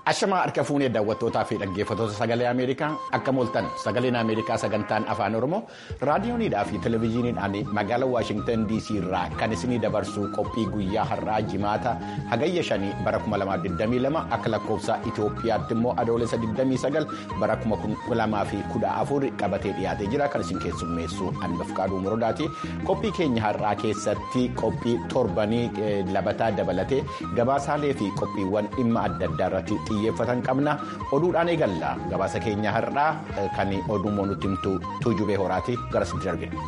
Ashamaa harka fuunee daawwattootaa fi dhaggeeffattoota sagalee Ameerikaa akka mooltan sagaleen Ameerikaa sagantaan afaan Oromoo raadiyoonidhaa fi televezyiiniidhaan magaalaa Waashingtan DC irraa kan isinii dabarsu qophii guyyaa har'aa jimaata hagayya shanii bara 2022 akka lakkoofsa Itoophiyaatti immoo adoolessa 29 bara 2014 qabatee dhiyaatee jira kan isin keessummeessu Anbafqaaduu Morodaati. Qophii keenya har'aa keessatti qophii torbanii labataa dabalatee gabaasaalee fi qophiiwwan dhimma adda addaa irratti xiyyeeffatan qabna oduudhaan eegalla gabaasa keenya har'aa kan oduu nutti himtu tuujubee horaati gara sitti darbina.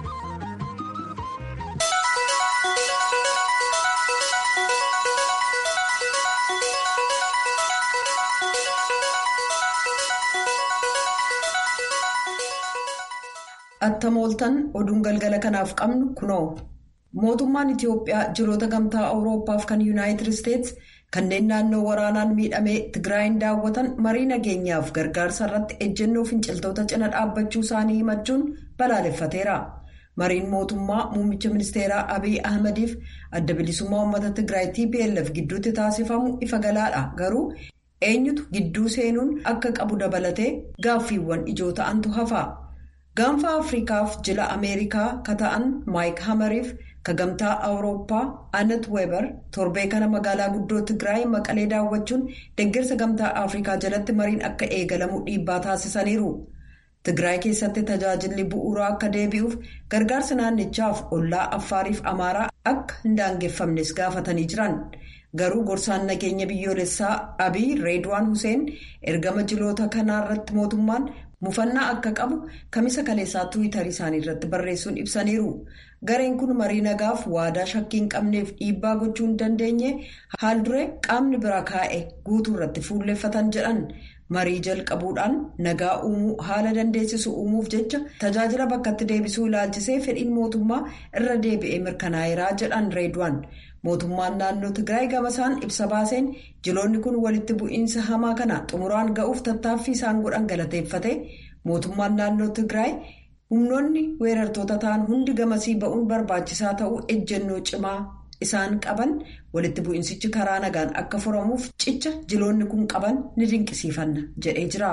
Atta mooltan oduun galgala kanaaf qabnu kunoo mootummaan Itiyoophiyaa jiroota gamtaa Awurooppaaf kan Yuunaayitid Isteetsi kanneen naannoo waraanaan miidhamee Tigraayin daawwatan marii nageenyaaf gargaarsa irratti ejjennoo finciltoota cina dhaabbachuu isaanii himachuun balaaleffateera. Mariin mootummaa muummicha ministeeraa Abiy Ahmadiif adda bilisummaa uummata Tigraay TPLF gidduutti taasifamu ifa galaadha garuu eenyutu gidduu seenuun akka qabu dabalatee gaaffiiwwan ijoo ta'antu hafa. gaanfa afriikaaf jila ameerikaa ka ta'an maayik hamariif ka gamtaa awurooppaa anet weeber torbee kana magaalaa guddoo tigraay maqalee daawwachuun deeggarsa gamtaa afriikaa jalatti mariin akka eegalamu dhiibbaa taasisaniiru tigraay keessatti tajaajilli bu'uuraa akka deebi'uuf gargaarsa naannichaaf ollaa affaariif amaaraa akka hin daangeffamnes gaafatanii jiran garuu gorsaan nageenya biyyoolessaa abiy reedwaan huseen ergama jiloota kanaarratti mootummaan. mufannaa akka qabu kamisa kaleessaa tiwiitarii isaanii irratti barreessuun ibsaniiru gareen kun marii nagaaf waadaa shakkii hin qabneef dhiibbaa gochuu hin dandeenye haal duree qaamni bira kaa'e guutuu irratti fuulleffatan jedhan marii jalqabuudhaan nagaa uumuu haala dandeessisu uumuuf jecha tajaajila bakkatti deebisuu ilaalchisee fedhiin mootummaa irra deebi'ee mirkanaa'eeraa jedhan reedwaan. mootummaan naannoo tigraay gamasaan ibsa baaseen jiloonni kun walitti bu'iinsa hamaa kana xumuraan ga'uuf tattaaffii isaan godhan galateeffate mootummaan naannoo tigraay humnoonni weerartoota ta'an hundi gamasii ba'uun barbaachisaa ta'uu ejjennoo cimaa isaan qaban walitti bu'iinsichi karaa nagaan akka furamuuf cicha jiloonni kun qaban ni dinqisiifanna jedhee jira.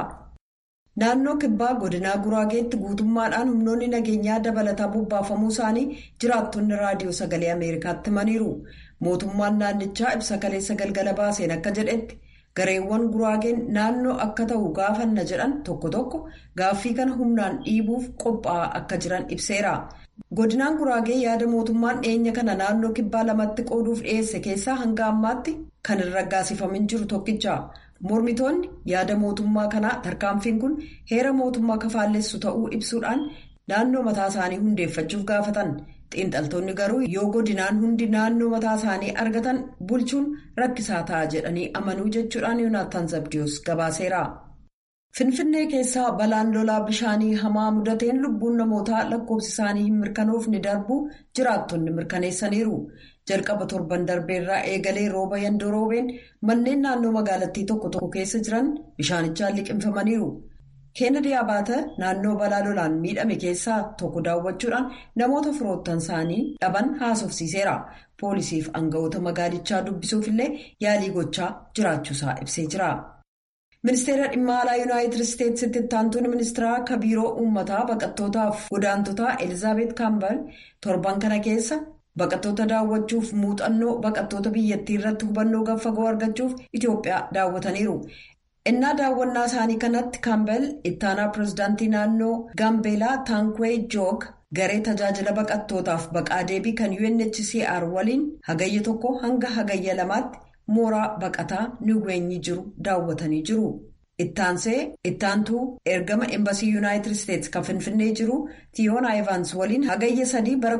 naannoo kibbaa godinaa guraageetti guutummaadhaan humnoonni nageenyaa dabalataa bobbaafamuu isaanii jiraattonni raadiyoo sagalee ameerikaatti himaniiru mootummaan naannichaa ibsa kaleessa galgala baaseen akka jedhetti gareewwan guraageen naannoo akka ta'u gaafanna jedhan tokko tokko gaaffii kana humnaan dhiibuuf qophaa'aa akka jiran ibseera godinaan guraagee yaada mootummaan dhiyeenya kana naannoo kibbaa lamatti qooduuf dhiyeesse keessaa hanga ammaatti kan hin raggaasifamin jiru tokkicha. mormitoonni yaada mootummaa kanaa tarkaanfiin kun heera mootummaa kafaallessu ta'uu ibsuudhaan naannoo mataa isaanii hundeeffachuuf gaafatan xiinxaltoonni garuu yoo godinaan hundi naannoo mataa isaanii argatan bulchuun rakkisaa ta'a jedhanii amanuu jechuudhaan yoonaatan zabdiyoos gabaaseera. finfinnee keessaa balaan lolaa bishaanii hamaa mudateen lubbuun namootaa lakkoofsi isaanii hin mirkanoofne darbuu jiraattonni mirkaneessaniiru. jalqaba torban darbeerraa eegalee rooba yandoo roobeen manneen naannoo magaalattii tokko tokko keessa jiran bishaanichaan liqimfamaniiru. keenadi abaata naannoo balaa lolaan miidhame keessaa tokko daawwachuudhaan namoota firoottan isaanii dhaban haasofsiiseera. poolisiif aangawoota magaalichaa dubbisuuf illee yaalii gochaa jiraachuusaa ibsee jira. ministeera dhimma alaa yuunaayitid isteetsitti ittaantuun ministeeraa akka biiroo uummataa baqattootaaf godaantotaa elizaabeet kaambal torban kana keessa. baqattoota daawwachuuf muuxannoo baqattoota biyyattii irratti hubannoo gaffagoo argachuuf itiyoophiyaa daawwataniiru innaa daawwannaa isaanii kanatti kaambel ittaanaa pirezidaantii naannoo gaambeelaa taankweey joog garee tajaajila baqattootaaf baqaa deebii kan unhcr waliin hagayya tokko hanga hagayya lamaatti mooraa baqataa niweenyi jiru daawwatanii jiru. ittaansee ittaantuu ergama embasii yuunaayitid isteetsi kan finfinnee jiru tiyoon aayivans waliin hagayya sadii bara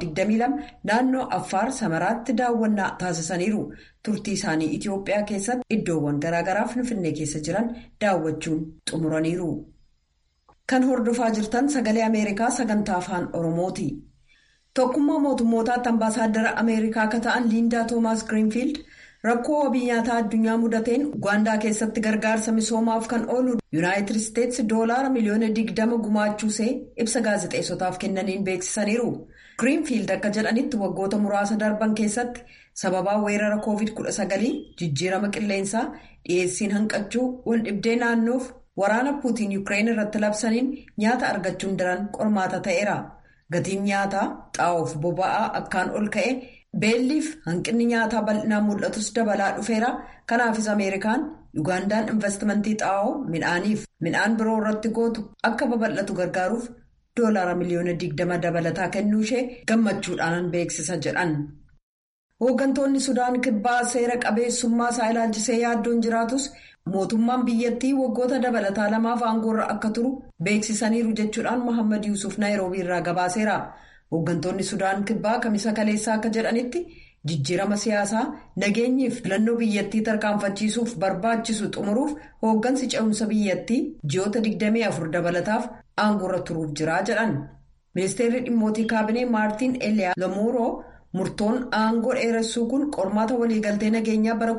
2022 naannoo affaar samaraatti daawwannaa taasisaniiru turtii isaanii itiyoophiyaa keessatti iddoowwan garaagaraa finfinnee keessa jiran daawwachuun xumuraniiru. kan hordofaa jirtan sagalee ameerikaa sagantaa afaan oromooti tokkummaa mootummootaatti ambaasaaddara ameerikaa akka ta'an liindaa toomaas giriinfiild. rakkoo wabii nyaataa addunyaa mudateen ugaandaa keessatti gargaarsa misoomaaf kan oolu yuunaayitid isteetsi doolaara miliyoona digdama gumaachuusee ibsa gaazexeessotaaf kennaniin beeksisaniiru giriinfiild akka jedhanitti waggoota muraasa darban keessatti sababaa weerara covid-19 jijjiirama qilleensaa dhiyeessiin hanqachuu wal dhibdee naannoof waraana puutiin yuukireen irratti labsaniin nyaata argachuun daran qormaata ta'eera gatiin nyaataa xaa'oof boba'aa akkaan ol ka'e beelliif hanqinni nyaataa bal'inaan mul'atus dabalaa dhufeera kanaafis ameerikaan yugaandaan investimentii xaa'oo midhaaniif midhaan biroo irratti gootu akka babal'atu gargaaruuf doolaara miliyoona 20 dabalataa kennuu ishee gammachuudhaan beeksisa jedhan. hooggantoonni sudaan kibbaa seera qabeessummaa isaa ilaalchisee yaaddoon jiraatus mootummaan biyyattii waggoota dabalataa lamaaf aangoorra akka turu beeksisaniiru jechuudhaan mohaammed yuusuf naayiroobii irraa gabaaseera hooggantoonni sudaan kibbaa kamisa kaleessaa akka jedhanitti jijjiirama siyaasaa nageenyiif filannoo biyyattii tarkaanfachiisuuf barbaachisu xumuruuf hooggansi ce'umsa biyyattii ji'oota 24 dabalataaf aangoorra turuuf jira jedhan ministeerri dhimmootii kaabinee maartiin eliyaa lamuuroo. murtoon aangoo dheeressuu kun qormaata waliigaltee nageenyaa bara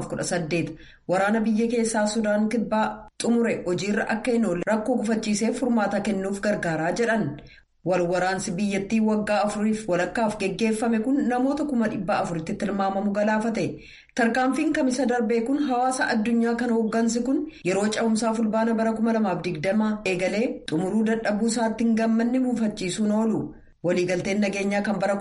2018 waraana biyya keessaa sudaan kibbaa xumure hojiirra akka hin oolle rakkoo gufachiiseef furmaata kennuuf gargaaraa jedhan wal waraansi biyyattii waggaa afuriif walakkaaf geggeeffame kun namoota kuma dhibba afuritti tilmaamamu galaafate tarkaanfiin kamisa darbee kun hawaasa addunyaa kan hooggansi kun yeroo ce'umsaa fulbaana bara 2020 eegalee xumuruu dadhabuu isaatti hin gammanne buufachiisuun oolu. waliigalteen nageenyaa kan bara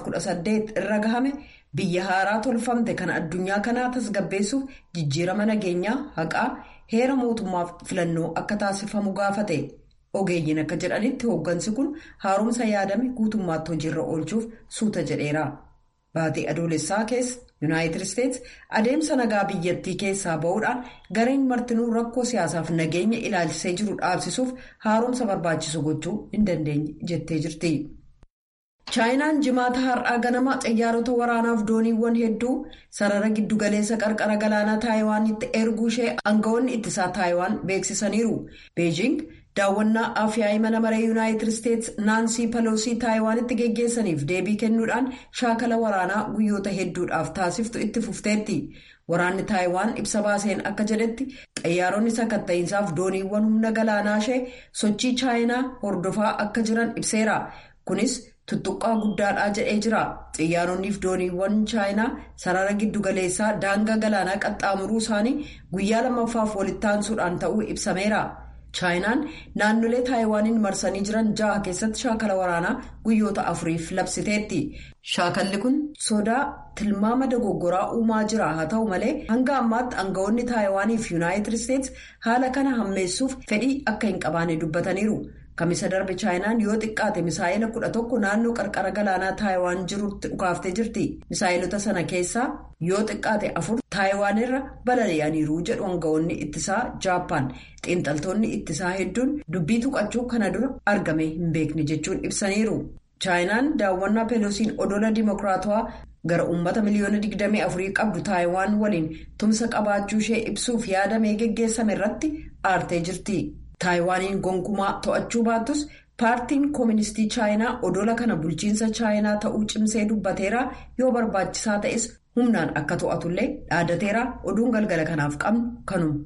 2018 irra gahame biyya haaraa tolfamte kan addunyaa kanaa tasgabbeessuuf jijjiirama nageenyaa haqaa heera mootummaaf filannoo akka taasifamu gaafate ogeeyyiin akka jedhanitti hooggansi kun haaromsa yaadame guutummaatti hojiirra oolchuuf suuta jedheera baatii adoolessaa keessa yuunaayitid isteetsi adeemsa nagaa biyyattii keessaa ba'uudhaan gareen martinuu rakkoo siyaasaaf nageenya ilaalchisee jiru dhaabsisuuf haaromsa barbaachisu gochuu hin dandeenye jettee jirti. chaayinaan jimaata har'aa ganama xiyyaarota waraanaaf dooniiwwan hedduu sarara giddugaleessa qarqara galaanaa taayiwaanitti erguu ishee aangawoonni ittisaa taayiwaan beeksisaniiru beejing daawwannaa afyaa'ii mana maree yuunaayitid isteetsi naansii paloosii taayiwaanitti geggeessaniif deebii kennuudhaan shaakala waraanaa guyyoota hedduudhaaf taasiftu itti fufteetti waraanni taayiwaan ibsa baaseen akka jedhetti xiyyaaronni sakatta'iinsaaf dooniiwwan humna galaanaa ishee sochii chaayinaa hordofaa akka jiran ibseera kunis. tuttuqqaa guddaadhaa jedhee jira xiyyaaronniif dooniiwwan chaayinaa sarara giddugaleessaa daangaa galaanaa qaxxaamuruu isaanii guyyaa lammaffaaf walitti aansuudhaan ta'uu ibsameera chaayinaan naannolee taayiwaaniin marsanii jiran ja'a keessatti shaakala waraanaa guyyoota afuriif labsiteetti shaakalli kun sodaa tilmaama dogoggoraa uumaa jira haa ta'u malee hanga ammaatti aangawoonni taayiwaaniif yuunaayitid isteetsi haala kana hammeessuuf fedhii akka hin qabaane dubbataniiru. kamisa darbe chaayinaan yoo xiqqaate misaa'ila kudha tokko naannoo qarqara galaanaa taayiwaan jirutti dhukaaftee jirti misaa'ilota sana keessaa yoo xiqqaate afur taayiwaan irra balali'aniiru jedhu aangawoonni ittisaa jaappaan xiinxaltoonni ittisaa hedduun dubbii tuqachuu kana dura argame hin beekne jechuun ibsaniiru chaayinaan daawwannaa peelosiin odola dimokiraatawaa gara uummata miliyoona 24 qabdu taayiwaan waliin tumsa qabaachuu ishee ibsuuf yaadamee geggeessame irratti aartee jirti. taayiwaaniin gonkumaa to'achuu baattus paartiin kooministii chaayinaa odola kana bulchiinsa chaayinaa ta'uu cimsee dubbateera yoo barbaachisaa ta'es humnaan akka to'atullee dhaadateera oduun galgala kanaaf qabnu kanuma.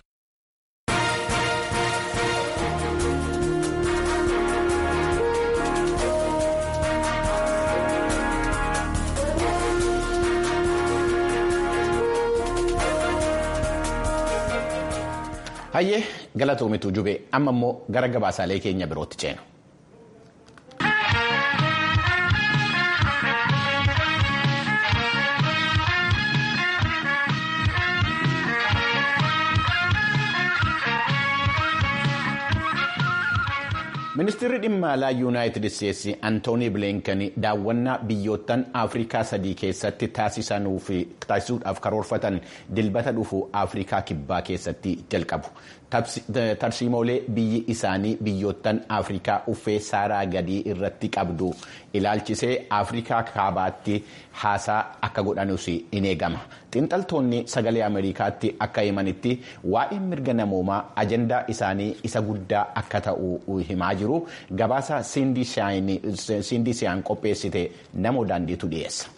hayyee galatoomitu jubee amma immoo gara gabaasaalee keenya birootti ceena. ministeerri dhimma alaa yuunaayitid isteetsi antoonii bilinkan daawwannaa biyyoottan afrikaa sadii keessatti taasisuudhaaf karoorfatan dilbata dhufu afrikaa kibbaa keessatti jalqabu tarsiimoolee biyyi isaanii biyyoottan afrikaa uffee saaraa gadii irratti qabdu ilaalchisee afrikaa kaabaatti haasaa akka godhanus in eegama xiinxaltoonni sagalee ameerikaatti akka himanitti waa'ee mirga namoomaa ajandaa isaanii isa guddaa akka ta'u himaa jiru gabaasa siindisiyaan qopheessite namoo daandiitu dhiyeessa.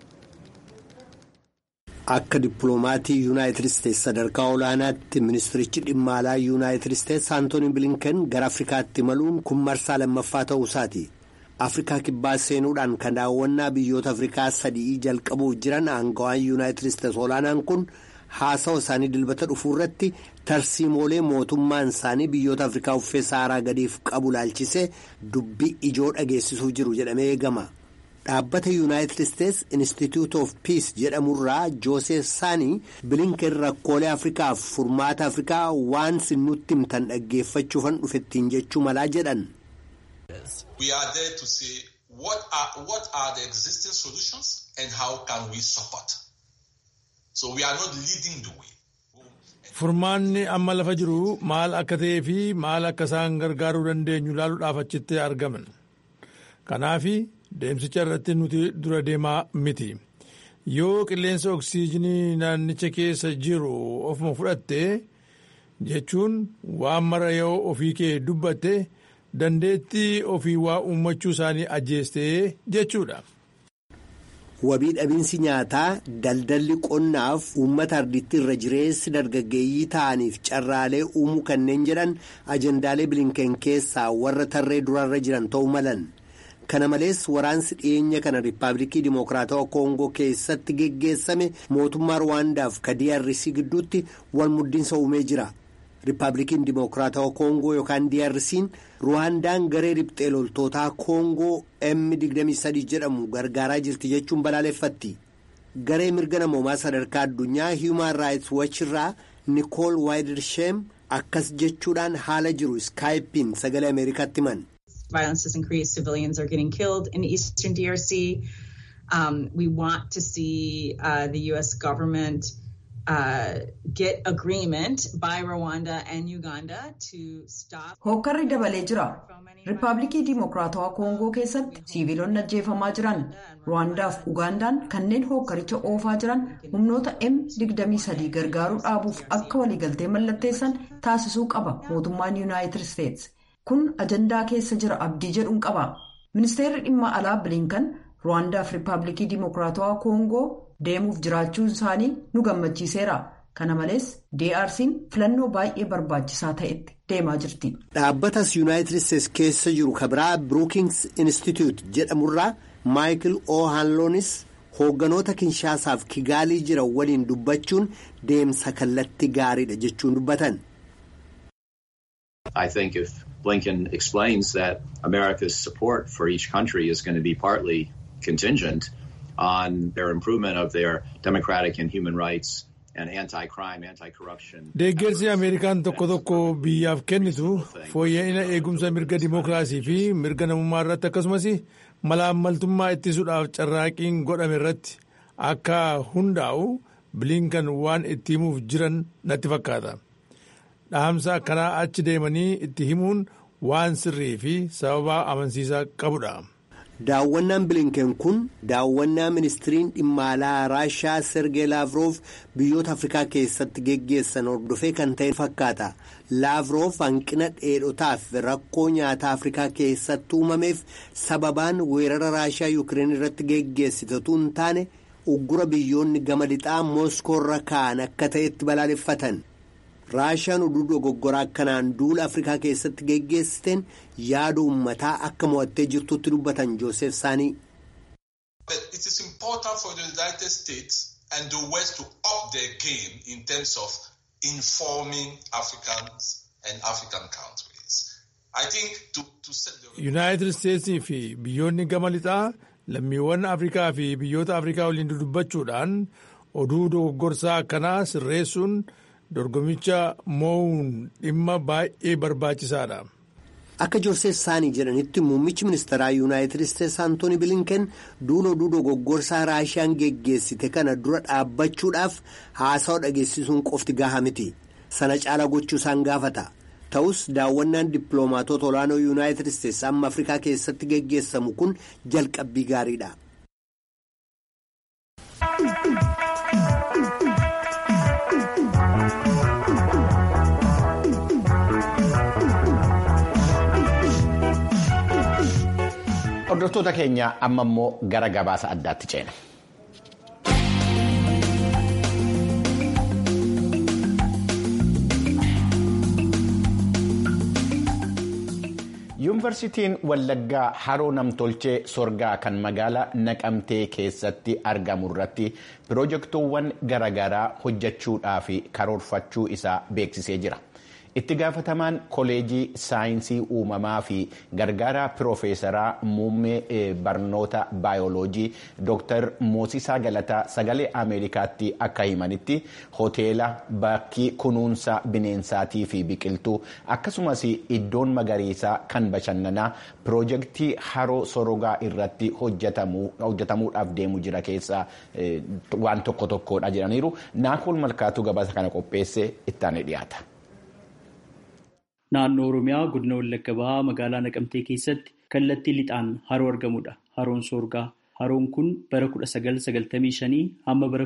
Akka dippiloomaatii yuunaayitid isteetsi sadarkaa olaanaatti ministirichi dhimma alaa yuunaayitid isteetsi antooni bilinken gara afrikaatti imaluun kun marsaa lammaffaa ta'uu isaati. afrikaa kibbaa seenuudhaan kan daawwannaa biyyoota afrikaa sadii jalqabuuf jiran aangawaan yuunaayitid isteets olaanaan kun haasawa isaanii dilbata dhufuu irratti tarsiimoolee mootummaan isaanii biyyoota afrikaa uffee saaraa gadiif qabu laalchisee dubbii ijoo dhageessisuuf jiru jedhamee eegama. dhaabbata yuunaayitid isteets institute of peace jedhamurraa joosef saanii bilinken rakkoolee afrikaaf furmaata afrikaa waan nutti himtan dhaggeeffachuufan dhufettiin jechuu malaa jedhan. We are there to say what are, what are the existing solutions and how can we support. So we are not leading the way. Furmaanni amma lafa jiru maal akka ta'ee fi maal akka isaan gargaaruu dandeenyu ilaaluudhaaf achitti argaman. Kanaafi deemsicha irratti nuti dura deemaa miti. Yoo qilleensa oksiijinii naannicha keessa jiru ofuma fudhatte jechuun waan mara yoo ofii kee dubbatte dandeettii ofii waa uummachuu isaanii ajjeestee jechuudha. Wabii dhabiinsi nyaataa daldalli qonnaaf uummata ardiitti irra jireessi dargaggeeyyii ta'aniif carraalee uumuu kanneen jedhan ajandaalee bilinken keessaa warra tarree durarra jiran ta'uu malan. Kana malees waraansi dhiyeenya kana Riippaabilikii Dimokiraatawaa Koongoo keessatti geggeessame mootummaa Ruwaandaaf ka DRC gidduutti wal muddinsa uumee jira. Riippaabilikiin Dimokiraatawaa Koongoo yookaan DRC'n Ruwaandaan garee riphxee loltootaa Koongoo M23 jedhamu gargaaraa jirti jechuun balaaleffatti. Garee mirga namoomaa sadarkaa addunyaa Human Rights Watch irraa Nikool Waayidirsheem akkas jechuudhaan haala jiru iskaayipiin sagalee Ameerikaatti himan. Violence has increased. Civilians are getting killed in the eastern DRC. Um, we want to see uh, the U.S. government uh, get agreement by Rwanda and Uganda to stop. Hookkarri dabalee jira. Riippaabilikii Dimokiraatawaa Koongoo keessatti siviilonni ajjeefamaa jiran Ruwaandaaf Ugaandaan kanneen hookkaricha oofaa jiran humnoota M23 gargaaruu dhaabuuf akka waliigaltee mallatteessan taasisuu qaba mootummaan Yuunaayitid Isteets. Kun ajandaa keessa jira abdii jedhuun qaba. Ministeerri dhimma alaa bilinkan Ruwaandaaf Riippaabilikii Dimokiraatawaa Koongoo deemuuf jiraachuun isaanii nu gammachiiseera. Kana malees DRC'n filannoo baay'ee barbaachisaa ta'etti deemaa jirti. Dhaabbatas Yuunaayitid Isteets keessa jiru kabiraa Brookings Institute jedhamurraa Maayikil O'Hanloonis hoogganoota Kinshaasaaf Kigaalii jiran waliin dubbachuun deemsa kallattii gaariidha jechuun dubbatan. I think if Blinken explains that America's support for each country is going to be partly contingent on their improvement of their democratic and human rights and anti-crime, anti-corruption. Deeggarsi Ameerikaan tokko tokko biyyaaf kennitu fooyya'ina eegumsa mirga dimookiraasii fi mirga namummaa irratti akkasumas malaammaltummaa ittisuudhaaf carraaqqiin godhame irratti akka hundaa'u bilinkan waan itti himuuf jiran natti fakkaata. Dhaamsa akkanaa achi deemanii itti himuun waan sirrii fi sababa amansiisaa qabudha. Daawwannaan bilinken kun daawwannaa ministiriin dhimma alaa Raashaa Sergee Laavroof biyyoota Afrikaa keessatti geggeessan hordofee kan ta'e fakkaata. Laavroof hanqina dheedhotaaf rakkoo nyaataa Afrikaa keessatti uumameef sababaan weerara Raashaa Yukireen irratti geggeessitetu hin taane uggura biyyoonni gama lixaa Mooskoorra kaa'an akka ta'etti balaaleffatan. raashaan oduu dogoggoraa akkanaan duula afrikaa keessatti geggeessiteen yaada uummataa akka mo'attee jirtutti dubbatan joosef saanii. It is important for the United States and the West to up their game in terms of informing Africans and African countries. I think to, to set the... United States fi biyyoonni gama lixaa lammiiwwan Afrikaa fi biyyoota Afrikaa waliin dudubbachuudhaan oduu dogoggorsaa akkanaa sirreessuun dorgomicha moo'uun dhimma baay'ee barbaachisaadha. Akka Joosef Saanii jedhanitti muummichi ministeeraa Yuunaayitid Isteets Antooni Bilinken duula oduu dogoggorsaa Raashiyaan geggeessite kana dura dhaabbachuudhaaf haasawa dhageessisuun qofti gahaa miti. Sana caala gochuu isaan gaafata. Ta'us daawwannaan dippiloomaatota olaanoo Yuunaayitid Isteets amma Afrikaa keessatti geggeessamu kun jalqabbii gaariidha. Hordoftoota keenya amma immoo gara gabaasa addaatti ceena. yuunivarsiitiin wallaggaa haroo namtolchee sorgaa kan magaalaa naqamtee keessatti argamu irratti piroojeektoowwan garaagaraa hojjechuudhaaf karoorfachuu isaa beeksisee jira. itti gaafatamaan koleejii saayinsii uumamaa fi gargaaraa piroofeesaraa muummee barnoota baayoloojii dr moosisaa galataa sagalee ameerikaatti akka himanitti hoteela bakkii kunuunsa bineensaatii fi biqiltuu akkasumas iddoon magariisaa kan bashannanaa piroojeektii haroo sorogaa irratti hojjetamuudhaaf deemu jira keessaa waan tokko tokkodha jedhaniiru naakoon malkaatuu gabaasa kana qopheesse ittaanee dhiyaata. Naannoo Oromiyaa godina Wallagga Bahaa magaalaa Naqamtee keessatti kallattii lixaan haroo argamudha. Haroon Soorgaa. Haroon kun bara 1995 hamma bara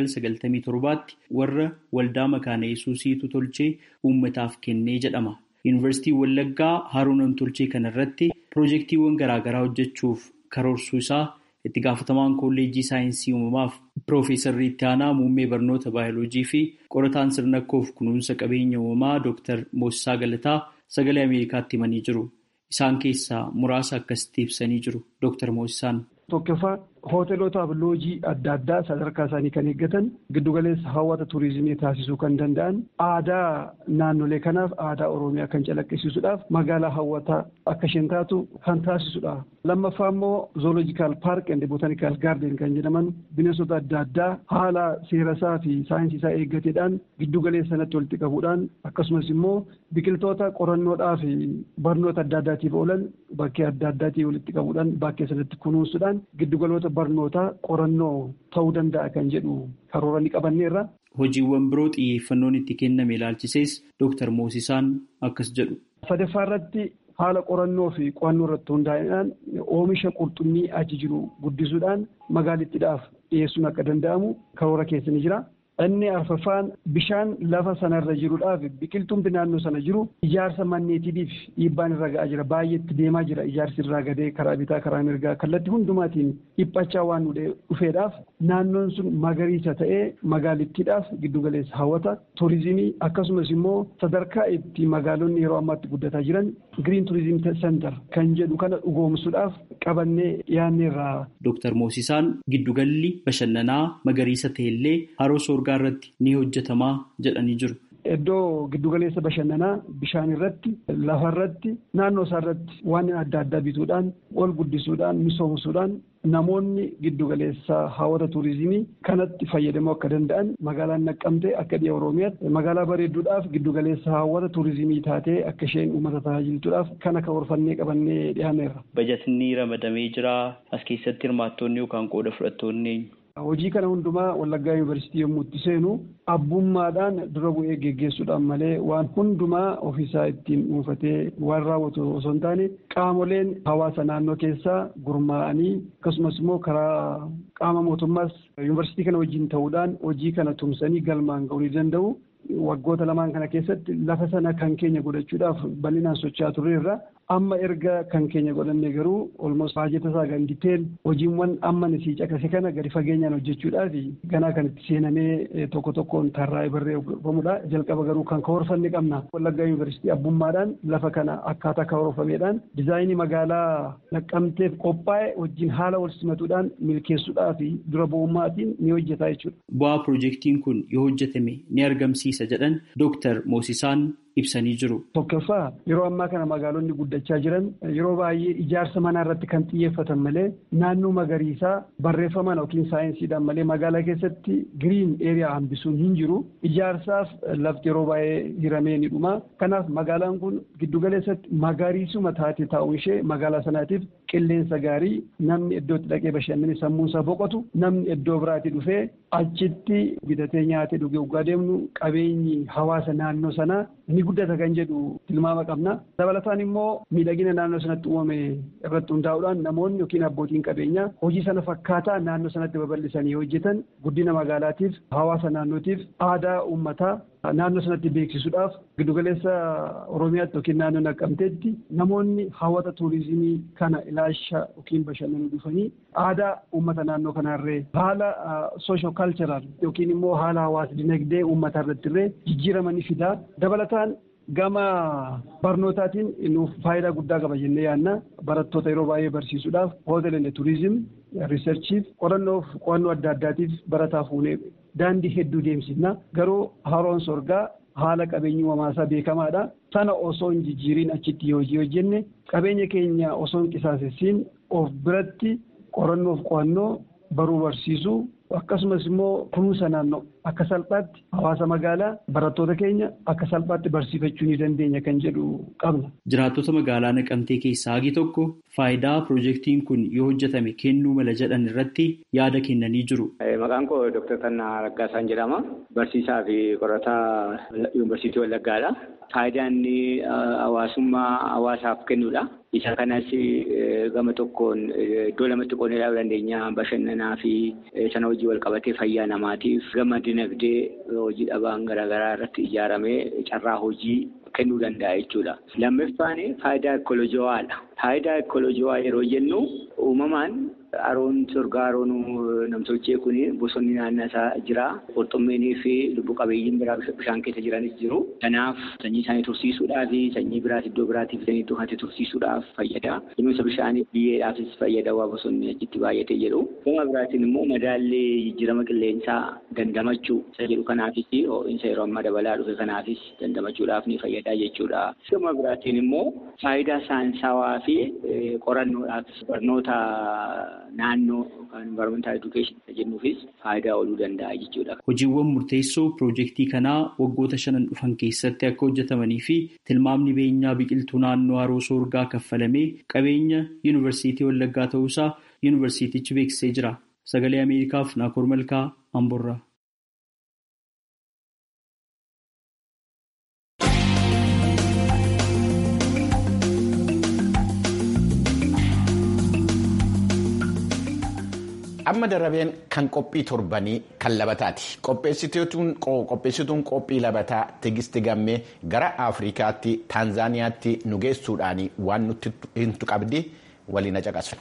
1997tti warra waldaa makaana yesuusiitu tolchee uummataaf kennee jedhama. Yuunivarsiitiin Wallaggaa haroo namtolchee kanarratti piroojeektiiwwan garaagaraa hojjechuuf karoorsuu isaa itti gaafatamaan kolleejjii saayinsii uumamaaf piroofeesarri itti aanaa muummee barnoota baayoloojii fi qorataan sirnakkoof kunuunsa qabeenya uumamaa Dr. Moosisaa Galataa sagalee Ameerikaatti himanii jiru. Isaan keessaa muraasa akkasitti ibsanii jiru. Dr. Moosisaan. Tokkoffaa hoteelotaaf loojii adda addaa sadarkaa isaanii kan eeggatan giddugaleessa hawwata turizimii taasisuu kan danda'an aadaa naannolee kanaaf aadaa oromiyaa kan calaqqisiisuudhaaf magaalaa hawwataa akka isheen taatu kan taasisudha. Lammaffaa immoo zoolojikaal paark and botaanikaal gaarden kan jedhaman bineensota adda addaa haala seerasaa fi saayinsii isaa eeggateedhaan giddugaleessa sanatti walitti qabuudhaan akkasumas immoo biqiltoota qorannoodhaa fi barnoota adda addaatiif oolan bakkee adda addaatii walitti qabuudhaan bakkee sanatti kunuunsuudhaan giddugaloota barnootaa qorannoo ta'uu danda'a kan jedhu karoora ni qabanneerra. Hojiiwwan biroo xiyyeeffannoon itti kenname ilaalchisees Dooktar Moosisaan akkas jedhu. Sadaffaa irratti haala qorannoo fi qo'annoo irratti hundaa'uudhaan oomisha qurxummii achi jiru guddisuudhaan magaalittiidhaaf dhiyeessuun akka danda'amu karoora keessa ni jira. Inni arfaffaan bishaan lafa sanarra jiruudhaaf biqiltuun naannoo sana jiru ijaarsa manneetiitiif dhiibbaan irra ga'aa jira. Baay'eetti deemaa jira ijaarsi irraa gadee karaa bitaa karaa mirgaa kallattii hundumaatiin dhiphachaa waan dhufeedhaaf naannoon sun magariisa ta'ee magaalittiidhaaf giddugaleessa hawwata turizimii akkasumas immoo sadarkaa itti magaalonni yeroo ammaatti guddataa jiran giriin turizim seentar kan jedhu kana dhugoomsuudhaaf qabannee dhiyaanneerra. Dooktar Moosisaan giddugalli bashannanaa magariisa ta'ellee haroo soorgaa irratti ni hojjetamaa jedhanii jiru. Iddoo giddugaleessa bashannanaa bishaan irratti lafa irratti naannoo isaa irratti waan adda addaa bituudhaan ol guddisuudhaan misoomsuudhaan namoonni giddugaleessa hawwata turizimii kanatti fayyadamuu akka danda'an magaalaan naqqamtee akka dhiya oromiyaatti magaalaa bareedduudhaaf giddugaleessa hawwata turizimii taatee akka isheen uummata tajaajiltuudhaaf kana karoorfannee qabannee dhiyaaneerra. Bajatni ramadamee jira as keessatti hirmaattonni yookaan qooda fudhattoonni Hojii kana hundumaa Wallaggaa Yuunivarsiitii yommuu itti seenu abbummaadhaan dura bu'ee geggeessuudhaan malee waan hundumaa ofiisaa ittiin dhuunfatee waan raawwatu osoo hin taane qaamoleen hawaasa naannoo keessaa gurmaa'anii akkasumas immoo karaa qaama mootummaas yuunivarsiitii kana wajjin ta'uudhaan hojii kana tumsanii galmaan ga'uu ni danda'u. Waggoota lamaan kana keessatti lafa sana kan keenya godhachuudhaaf bal'inaan socho'aa turreerra. Amma erga kan keenya godhanne garuu olmos baajeta isaa kan diteel hojiiwwan amma nisii caqase kana gadi fageenyaan hojjechuudhaaf ganaa kan itti seenamee tokko tokkoon tarraa'ee barreeffamudha. Jalqaba garuu kan karoorfanne qabna. Wallaggaa Yuunivarsiitii abbummaadhaan lafa kana akkaataa karoorfameedhaan dizaayinii magaalaa naqqamteef qophaa'e wajjin haala wal simatuudhaan milkeessuudhaaf dura bu'ummaatiin ni hojjeta jechuudha. Bu'aa piroojeektiin kun yoo hojjetame ni argamsiisa jedhan Dooktar Moosisaan ibsanii jiru. Tokkoffaa yeroo ammaa kana magaalonni guddachaa jiran yeroo baay'ee ijaarsa manaa irratti kan xiyyeeffatan malee naannoo magariisaa barreeffamaan yookiin saayinsiidhaan malee magaalaa keessatti giriin eeriyaa hambisuun hin jiru. Ijaarsaaf lafti yeroo baay'ee hiramee ni dhuma. Kanaaf magaalaan kun giddugaleessatti magariisuma taate taa'uun ishee magaalaa sanaatiif qilleensa gaarii namni iddootti dhaqee bashannanee sammuunsaa boqotu namni iddoo biraatti dhufee achitti bitatee nyaatee dhugee dhugaa deemnu qabeenyi hawaasa naannoo sanaa ni guddata kan jedhu tilmaama qabna. Dabalataan immoo miidhagina naannoo sanatti uumame irratti hundaa'uudhaan namoonni yookiin abbootiin qabeenyaa hojii sana fakkaataa naannoo sanatti babal'isanii hojjetan guddina magaalaatiif hawaasa naannootiif aadaa uummataa naannoo sanatti beeksisuudhaaf giddugaleessa Oromiyaatti yookiin naannoo naqqamteetti namoonni hawwata tuurizimii kana ilaalcha yookiin bashannanuu dhufanii aadaa uummata naannoo kanaarree haala soosho kaalcharaal yookiin immoo haala hawaasa dinagdee uummataa irratti illee jijjiirama ni fidaa. Dabalataan gama barnootaatiin nuuf faayidaa guddaa qaba jennee yaadna barattoota yeroo baay'ee barsiisuudhaaf hoteelonni turizim riisarchiif qorannoof qo'annoo adda addaatiif barataa fuunee daandii hedduu deemsifna garuu haroon sorgaa haala qabeenyi uumamaasaa beekamaadha sana osoo hin jijjiiriin achitti hojii hojjenne qabeenya keenya osoo hin qisaasessiin of biratti qorannoof qo'annoo baruu barsiisuu akkasumas immoo kunuunsa naannoo akka salphaatti hawaasa magaalaa barattoota keenya akka salphaatti barsiifachuu ni dandeenya kan jedhu qabna. Jiraattota magaalaa Naqamtee keessaa hagi tokko faayidaa piroojeektiin kun yoo hojjetame kennuu mala jedhan irratti yaada kennanii jiru. Maqaan koo Dr. Tannaa Raggaasaan jedhama. Barsiisaa fi qorataa Yuunivarsiitii Wallaggaadha. Faayidaan inni hawaasummaa hawaasaaf kennudha. Isa kanas gama tokkoon iddoo lamatti qoonnee ilaaluu dandeenya. Bashannanaa fi sana hojii wal qabatee fayyaa namaatiif gama dinagdee hojii dhabaan garaagaraa irratti ijaaramee carraa hojii kennuu danda'a jechuudha. Lammaffaan faayidaa ekolojiwaadha. Faayidaa ekolojiwaa yeroo jennu uumamaan haroon sorgaa haroon namtolchee kun bosonni naannoo isaa jira. Qurxummeenii fi lubbu qabeeyyiin biraa bishaan keessa jiranis jiru. Kanaaf sanyii isaanii tursiisuudhaaf sanyii biraas iddoo biraatiif fidanii iddoo tursiisuudhaaf fayyada. Kunuunsa bishaanii biyyeedhaafis fayyada waa bosonni achitti baay'atee jedhu. Gama biraatiin immoo madaallee jijjiirama qilleensaa dandamachuu isa jedhu kanaafis ho'iinsa yeroo ammaa dabalaa dhufe kanaafis dandamachuudhaaf ni fayyada jechuudha. Gama biraatiin immoo faayidaa saayinsawaa fi qorannoodhaaf barnoota naannoo yookaan environmental education jennuufis faayidaa ooluu danda'a jechuudha. Hojiiwwan murteessoo piroojeektii kanaa waggoota shanan dhufan keessatti akka hojjetamanii fi tilmaamni beenyaa biqiltuu naannoo haroo soorgaa kaffalamee qabeenya yuunivarsiitii Wallaggaa ta'uusaa yuunivarsiitichi beeksisee jira. Sagalee Ameerikaaf Naakoor Malkaa Amborraa. amma darabeen kan qophii torbanii kan labataati qopheessituun qophii labataa tigisti gammee gara afrikaatti taanzaaniyaatti nu geessuudhaan waan nutti himtu qabdi waliin caqasu.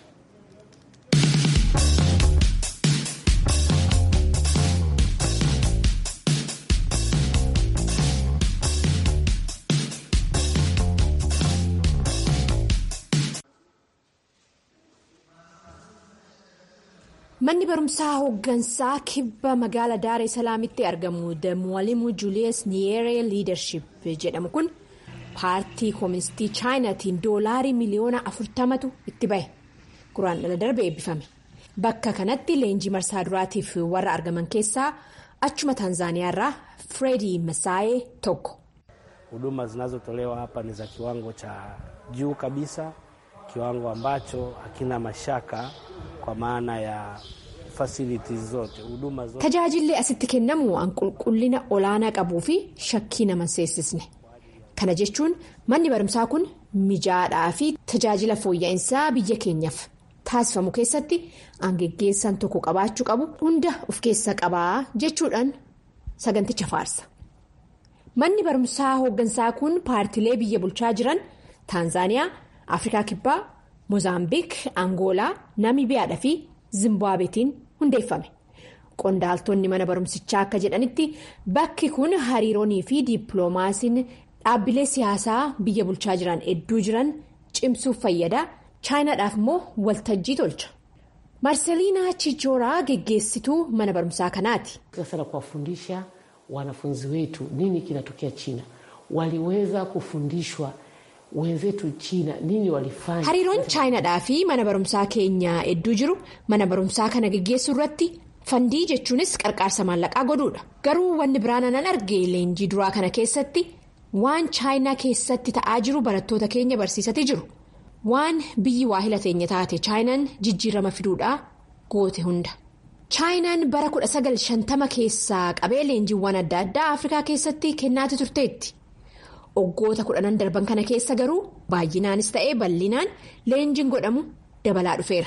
Manni barumsaa hooggansaa kibba magaala Daaree Salaamitti argamu Mwalimu Julius Nyerere Leadership jedhamu kun paartii kooministii chaayinaatiin doolaarii miliyoona afurtamatu itti bahe guraan dhala darbe eebbifame. Bakka kanatti leenjii marsaa duraatiif warra argaman keessaa achuma Taanzaaniyaa irraa Freddy Masaayee tokko. Huduma zinazotolewa hapa ni za kiwango cha juu kabisa, kiwango ambacho hakina mashaka kwa maana ya facilities zote huduma zote. Tajaajilli asitti kennamu an qulqullina olaanaa qabuu fi shakkii nama seessisne. Kana jechuun manni barumsaa kun mijaadhaa fi tajaajila fooyya'insaa biyya keenyaaf taasifamu keessatti angeggeessan tokko qabaachuu qabu hunda of keessa qabaa jechuudhaan saganticha faarsa. Manni barumsaa hooggansaa kun paartilee biyya bulchaa jiran Taanzaaniyaa, Afrikaa Kibbaa, Moozaambiik, Angoolaa, Namibiyaadhaa fi Zimbaabeetiin hundeeffame. Qondaaltonni mana barumsichaa akka jedhanitti bakki kun hariiroonii fi dippiloomaasiin dhaabbilee siyaasaa biyya bulchaa jiran hedduu jiran cimsuuf fayyada. Chaayinaadhaaf immoo waltajjii tolcha. Marsaliinaa Chichooraa geggeessituu mana barumsaa kanaati. Sasa kuwafundisha wanafunzi wetu nini kinatokea China waliweza kufundishwa wenzetu China nini walifanya. Hariiroon Chaayinaadhaa fi mana barumsaa keenya hedduu jiru mana barumsaa kana geggeessuu irratti fandii jechuunis qarqaarsa maallaqaa godhuudha. Garuu wanni biraan anan arge leenjii duraa kana keessatti waan Chaayinaa keessatti ta'aa jiru barattoota keenya barsiisatee jiru. Waan biyyi waahila teenya taate Chaayinaan jijjiirama fiduudhaa goote hunda. Chaayinaan bara 1950 keessaa qabee leenjiiwwan adda addaa Afrikaa keessatti kennaati turteetti. Waggoota kudhanan darban kana keessa garuu baay'inaanis ta'ee bal'inaan leenjiin godhamu dabalaa dhufeera.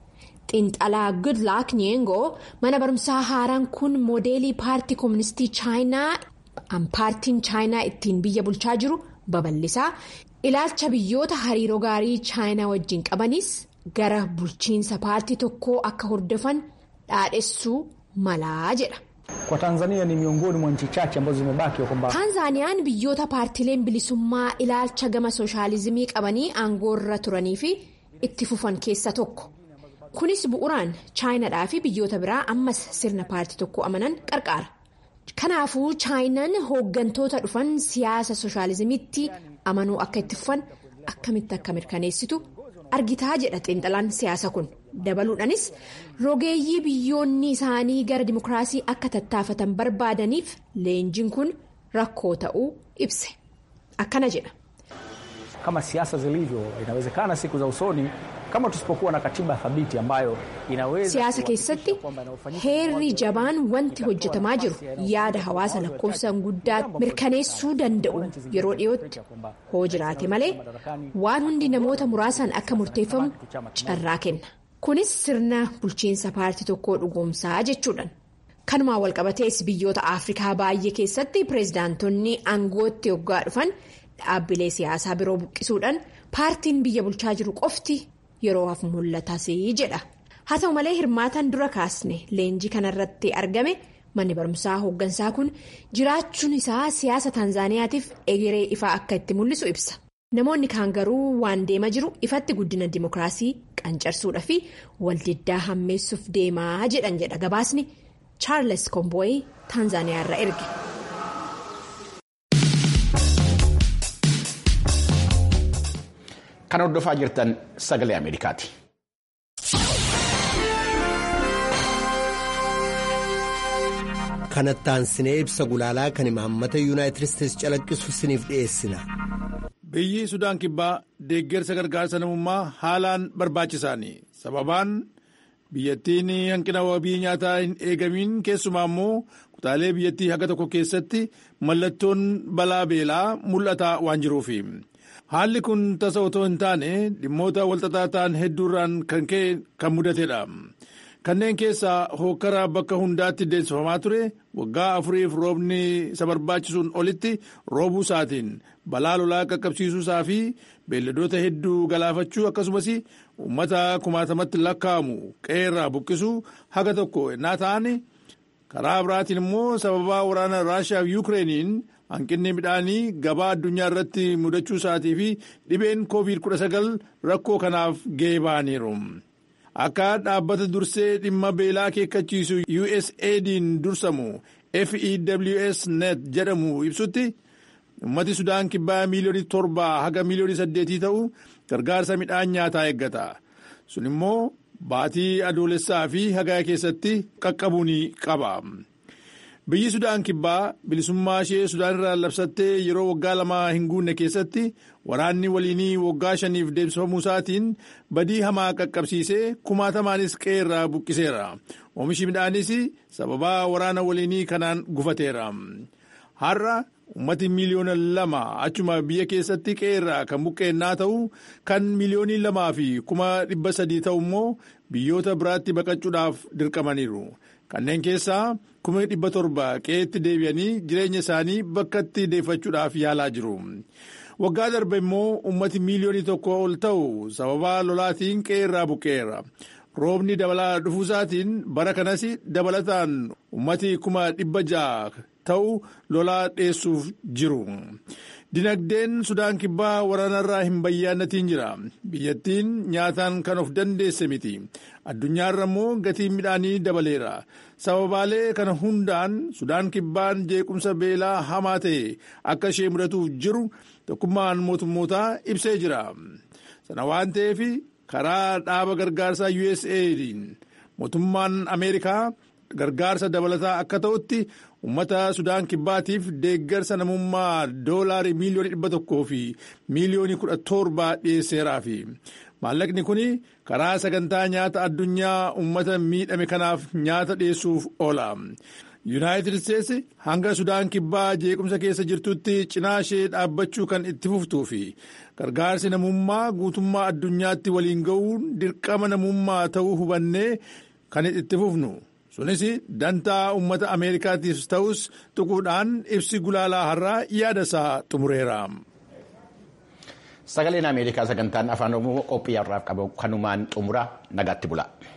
Xiinxalaa Goodluck Nyengoo mana barumsaa haaraan kun moodeelii paartii kooministii Chaayinaa paartiin Chaayinaa ittiin biyya bulchaa jiru babal'isaa ilaalcha biyyoota hariiroo gaarii Chaayinaa wajjin qabanis gara bulchiinsa paartii tokkoo akka hordofan dhaadhessuu malaa jedha. Kwa Tanzania ni miongoni mwa nchi chache ambazo zimebaki kwamba Taanzaaniyaan biyyoota paartileen bilisummaa ilaalcha gama sooshaalizimii qabanii aangoorra turanii fi itti fufan keessa tokko. Kunis bu'uraan chaayinaadhaa fi biyyoota biraa ammas sirna paartii tokko amanan qarqaara. Kanaafuu chaayinaan hooggantoota dhufan siyaasa sooshaalizimiitti amanuu akka itti fufan akkamitti akka mirkaneessitu argitaa jedha xiinxalaan siyaasa kun. dabaluudhaanis rogeeyyii biyyoonni isaanii gara dimokiraasii akka tattaafatan barbaadaniif leenjiin kun rakkoo ta'uu ibse akkana jedha. kama siasa zilivyo inawezekana siku za usoni kama tusipokuwa na katiba thabiti ambayo inaweza siyaasa keessatti heerri jabaan wanti hojjetamaa jiru yaada hawaasa lakkoofsaan guddaa mirkaneessuu danda'u yeroo dhiyootti hoo jiraate malee waan hundi namoota muraasaan akka murteeffamu carraa kenna. kunis sirna bulchiinsa paartii tokkoo dhugoomsaa jechuudhaan kanumaan walqabatees biyyoota afrikaa baay'ee keessatti pireezidaantonni aangootti hoggaa dhufan dhaabbilee siyaasaa biroo buqqisuudhaan paartiin biyya bulchaa jiru qofti yeroo hafu mul'atas jedha haa ta'u malee hirmaatan dura kaasne leenjii kanarratti argame manni barumsaa hooggansaa kun jiraachuun isaa siyaasa taanzaaniyaatiif egeree ifaa akka itti mul'isu ibsa. namoonni kaan garuu waan deema jiru ifatti guddina dimokiraasii qancarsuudha fi waldiddaa hammeessuuf deemaa jedhan jedha gabaasni chaarles kombooyi taanzaaniyaa irraa erge. kan hordofaa jirtan sagalee ameerikaati. kanattaan sinee ibsa gulaalaa kan imaammata yuunaayitid isteetsi calaqqisu siniif dhiyeessina. biyyi sudaan kibbaa deeggarsa gargaarsa namummaa haalaan barbaachisaani sababaan biyyattiin hanqina wabii nyaataa hin eegamiin keessumaa immoo kutaalee biyyattii haga tokko keessatti mallattoon balaa beelaa mul'ataa waan jiruufi haalli kun tasa otoo hin taane dhimmoota walxaxaa ta'an hedduurraan kan ka'e kan mudatedha. kanneen keessaa hokkara bakka hundaatti deemsifamaa ture waggaa afuriif roobni isa barbaachisuun olitti roobuu isaatiin balaa lolaa qaqqabsiisuu isaa fi beelladoota hedduu galaafachuu akkasumas uummata kumaatamatti lakkaa'amu qe'eerraa buqqisuu haga tokko ennaa ta'an karaa biraatiin immoo sababaa waraana raashiyaa fi yuukireeniin hanqinni midhaanii gabaa addunyaa irratti mudachuu isaatii fi dhibeen koovid 19 rakkoo kanaaf ga'ee ba'aniiru. akka dhaabbata dursee dhimma beelaa akeekkachiisu USAID'n dursamu FEWS net jedhamu ibsutti ummati sudaan kibbaa miiliyoonii torbaa haga miiliyoonii saddeetii ta'u gargaarsa midhaan nyaataa eeggata sun immoo baatii adoolessaa fi hagaa keessatti qaqqabuu ni qaba. biyyi sudaan kibbaa bilisummaa ishee sudaan irraa labsattee yeroo waggaa lamaa hin guunne keessatti waraanni waliinii waggaa shaniif deemsifamuu isaatiin badii hamaa qaqqabsiisee kumaatamaanis qe'eerraa buqqiseera oomishi midhaanis sababaa waraana waliinii kanaan gufateera har'a ummati miiliyoona lama achuma biyya keessatti qe'eerraa kan buqqeennaa ta'u kan miiliyoonii lamaa fi kuma dhibba sadii ta'u immoo biyyoota biraatti baqachuudhaaf dirqamaniiru. kanneen keessaa kuma dhibba torba qe'eetti deebi'anii jireenya isaanii bakkatti deeffachuudhaaf yaalaa jiru. waggaa darbe immoo ummati miiliyoonii tokko ol ta'u sababaa lolaatiin qe'eerraa buqqeera. roobni dabalaa dhufuusaatiin bara kanas dabalataan ummati kuma dhibba ja'a ta'u lolaa dheessuuf jiru. dinagdeen sudaan kibbaa waraanarraa hin bayyaannatiin jira biyyattiin nyaataan kan of dandeesse miti addunyaarra immoo gatiin midhaanii dabaleera sababaalee kana hundaan sudaan kibbaan jeequmsa beelaa hamaa ta'e akka ishee mudatuuf jiru tokkummaan mootummootaa ibsee jira sana waan ta'eef karaa dhaaba gargaarsaa USAID'n mootummaan ameerikaa gargaarsa dabalataa akka ta'utti ummata sudaan kibbaatiif deeggarsa namummaa doolaarii miiliyoonii dhibba tokkoo fi miiliyoonii kudha torbaa dhiyeesseeraafi maallaqni kun karaa sagantaa nyaata addunyaa ummata miidhame kanaaf nyaata dhiyeessuuf oola. yuunaayitid isteetsi hanga sudaan kibbaa jeequmsa keessa jirtutti cinaa ishee dhaabbachuu kan itti fuftuu fi gargaarsi namummaa guutummaa addunyaatti waliin ga'uun dirqama namummaa ta'uu hubannee kan itti fufnu. sunis dantaa uummata ameerikaatiif ta'us tuquudhaan ibsi gulaalaa har'aa yaada isaa xumureera. sagaleen ameerikaa sagantaan afaan oromoo qophii har'aaf qabu kanumaan xumura nagaatti bula.